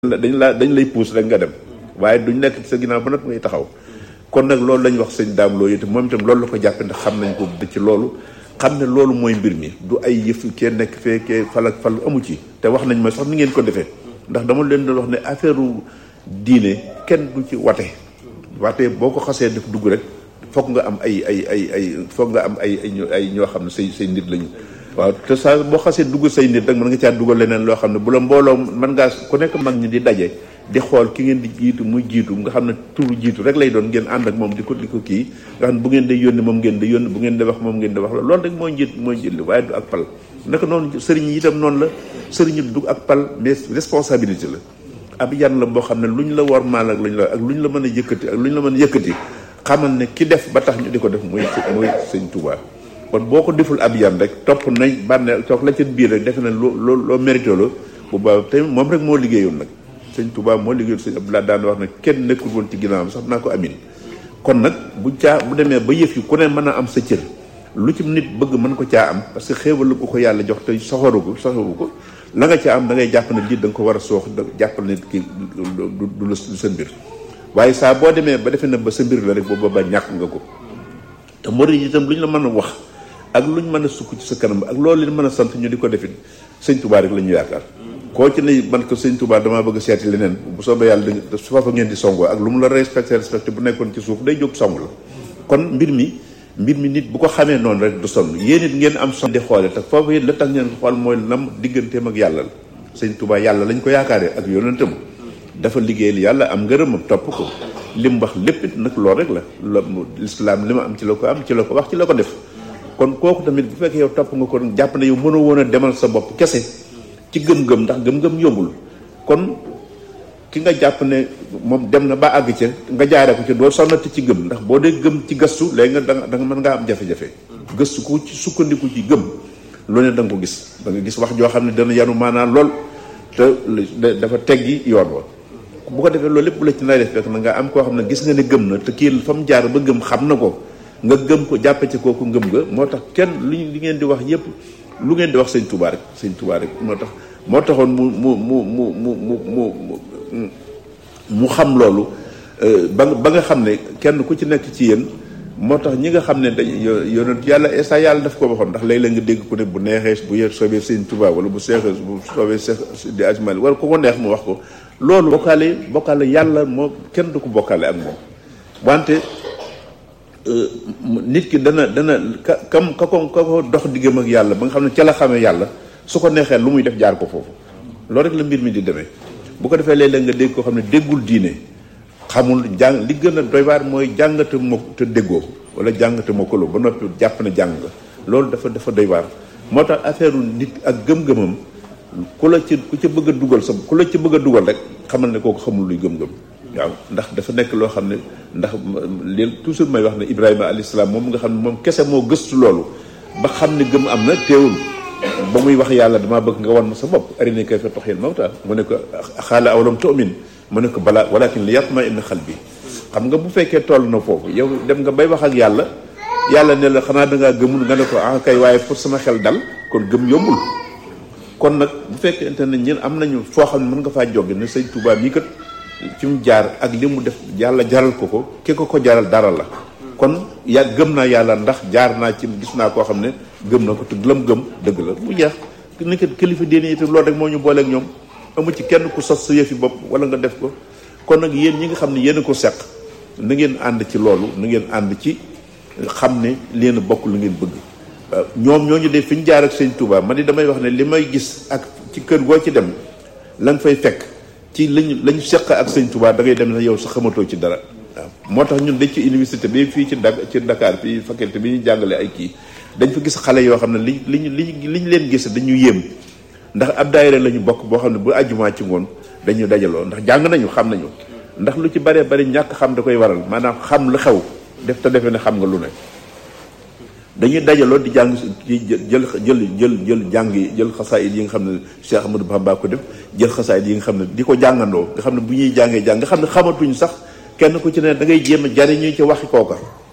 dañ la dañ lay puus rek nga dem waaye duñ nekk sa ginnaaw ba nag ngay taxaw kon nag loolu lañ wax sëñ daam loolu itam moom itam loolu la ko jàppe ndax xam nañ ko ci loolu xam ne loolu mooy mbir mi du ay yëf kee nekk fee kee fal ak fal amu ci te wax nañ ma sax ni ngeen ko defee ndax dama leen doon wax ne affaire diine kenn du ci wate wate boo ko xasee def dugg rek foog nga am ay ay ay ay foog nga am ay ay ñoo xam ne say say nit lañu waaw te saa boo xasee dugg say nit rek mën nga caa dugal leneen loo xam ne bu la mbooloo mën ngaa ku nekk mag ñi di daje di xool ki ngeen di jiitu muy jiitu nga xam ne turu jiitu rek lay doon ngeen ànd ak moom di ko di ko kii nga xam ne bu ngeen di yónni moom ngeen di yónni bu ngeen di wax moom ngeen di wax loolu rek mooy njiit mooy njiit li waaye du ak pal naka noonu sëriñ yi itam noonu la sëriñ yi du ak pal mais responsabilité la ab yan la boo xam ne lu ñu la war maal ak lu ñu la ak lu ñu la mën a yëkkati ak lu ñu la mën a yëkkati xamal ne ki def ba tax ñu di ko def muy muy sëñ Tuubaa kon boo ko deful ab yan rek topp nañ bànne toog la ca biir rek defe na loo loo loo mérité la bu baax te moom rek moo liggéeyoon nag sëñ Touba moo liggéeyoon sëñ Abdoulaye daan wax ne kenn nekkul woon ci ginnaawam sax naa ko amin kon nag bu caa bu demee ba yëf yi ku ne mën a am sa cër lu ci nit bëgg mën ko caa am parce que xéewal ko ko yàlla jox te soxoru ko soxoru ko la nga caa am da ngay jàpp ne lii da nga ko war a soox jàppal ne kii du du la sa mbir waaye saa boo demee ba defee na ba sa mbir la rek booba ba ñàkk nga ko te murid itam lu ñu la mën a wax ak lu ñu mën a sukk ci sa kanam ak loolu leen mën a sant ñu di ko defit sëñ Touba rek la ñu yaakaar koo ci ne man ko sëñ Touba damaa bëgg seeti leneen bu soobee yàlla da su fa ngeen di songoo ak lu mu la respecté respecté bu nekkoon ci suuf day jóg song la kon mbir mi mbir mi nit bu ko xamee noonu rek du sonn yéen it ngeen am son di xoole te foofu it la tax ngeen xool mooy lam digganteem ak yàlla la sëñ Touba yàlla lañ ko yaakaaree ak yonentam dafa liggéeyal yàlla am ngërëmam topp ko li mu wax lépp it nag loolu rek la la lislaam li ma am ci la ko am ci la ko wax ci la ko def kon kooku tamit bu fekkee yow topp nga ko jàpp ne yow mënoo woon a demal sa bopp kese ci gëm-gëm ndax gëm-gëm yombul kon ki nga jàpp ne moom dem na ba àgg ca nga jaaree ko ci doo sonnati ci gëm ndax boo dee gëm ci gëstu léegi nga da nga mën ngaa am jafe-jafe gëstu ko ci sukkandiku ci gëm lu ne da nga ko gis da nga gis wax joo xam ne dana yanu maanaam lool te dafa teggi yoon wa bu ko defee loolu lépp bu la ci nay def fekk na nga am koo xam ne gis nga ne gëm na te kii fa mu jaar ba gëm xam na ko nga gëm ko jàppe ci kooku ngëm nga moo tax kenn lu li ngeen di wax yépp lu ngeen di wax sëñ Touba rek sëñ Touba rek moo tax moo taxoon mu mu mu mu mu mu mu mu xam loolu ba ba nga xam ne kenn ku ci nekk ci yéen moo tax ñi nga xam ne dañ yonent yàlla esa yàlla daf ko waxoon ndax léeg-léeg nga dégg ku ne bu neexee bu yee soobee sëñ Touba wala bu seexee bu soobee seex di ajmal wala ko ko neex mu wax ko loolu bokkaale bokkaale yàlla moo kenn du ko bokkaale ak moom wante nit ki dana dana ka kam ka ko ka ko dox diggam ak yàlla ba nga xam ne ca la xamee yàlla su ko neexee lu muy def jaar ko foofu loolu rek la mbir mi di demee bu ko defee léeg-léeg nga dégg koo xam ne déggul diine xamul jàng li gën a doy waar mooy jàngate mo te déggoo wala jàngate mokkaloo ba noppi jàpp ne jàng nga loolu dafa dafa doy waar moo tax affaire nit ak gëm-gëmam ku la ci ku ca bëgg a dugal sa ku la ci bëgg a dugal rek xamal ne kooku xamul luy gëm-gëm waaw ndax dafa nekk loo xam ne ndax leen toujours may wax ne Ibrahima alayhi salaam moom nga xam ne moom kese moo gëstu loolu ba xam ne gëm am na teewul ba muy wax yàlla damaa bëgg nga wan ma sa bopp arinii kayfa tuhyil mawtaa mu ne ko xaala awalam tu'min mu ne ko balaa walakin li yatma'inna qalbi xam nga bu fekkee toll na foofu yow dem nga bay wax ak yàlla yàlla ne la xanaa dangaa gëmul nga ne ko ah kay waaye pour sama xel dal kon gëm yombul kon nag bu fekkente ne ñun am nañu foo xam ne mën nga faa jóge ne sëñ Touba mii kat fi mu jaar ak li mu def yàlla jaral ko ko ki ko ko jaral dara la kon ya gëm naa yàlla ndax jaar naa ci gis naa koo xam ne gëm na ko te lam gëm dëgg la mu jeex ni ko kilifa diine yi te loolu rek moo ñu booleeg ñoom amu ci kenn ku sos sa yëfi bopp wala nga def ko kon nag yéen ñi nga xam ne yéen a ko seq na ngeen ànd ci loolu na ngeen ànd ci xam ne leen bokk lu ngeen bëgg ñoom ñooñu de fi ñu jaar ak sëñ Touba man ni damay wax ne li may gis ak ci kër goo ci dem la nga fay fekk ci lañu lañu seq ak sëñ Touba da ngay dem sax yow sa xamatoo ci dara waaw moo tax ñun dañ ci université bi fii ci Dak ci Dakar fii faculté bi ñu jàngale ay kii dañ fa gis xale yoo xam ne li liñ liñ li ñu leen gis dañu yéem ndax ab daayira la ñu bokk boo xam ne bu àjjumaa ci ngoon dañu dajaloo ndax jàng nañu xam nañu ndax lu ci baree bari ñàkk xam da koy waral maanaam xam lu xew def te defee ne xam nga lu ne dañuy dajaloo di jàng ci jël jël jël jël jàng yi jël xasaayid yi nga xam ne Cheikh Ahmadou Bamba ko def jël xasaayid yi nga xam ne di ko jàngandoo nga xam ne bu ñuy jàngee jàng nga xam ne xamatuñ sax kenn ku ci ne da ngay jéem a jariñu ci waxi kooka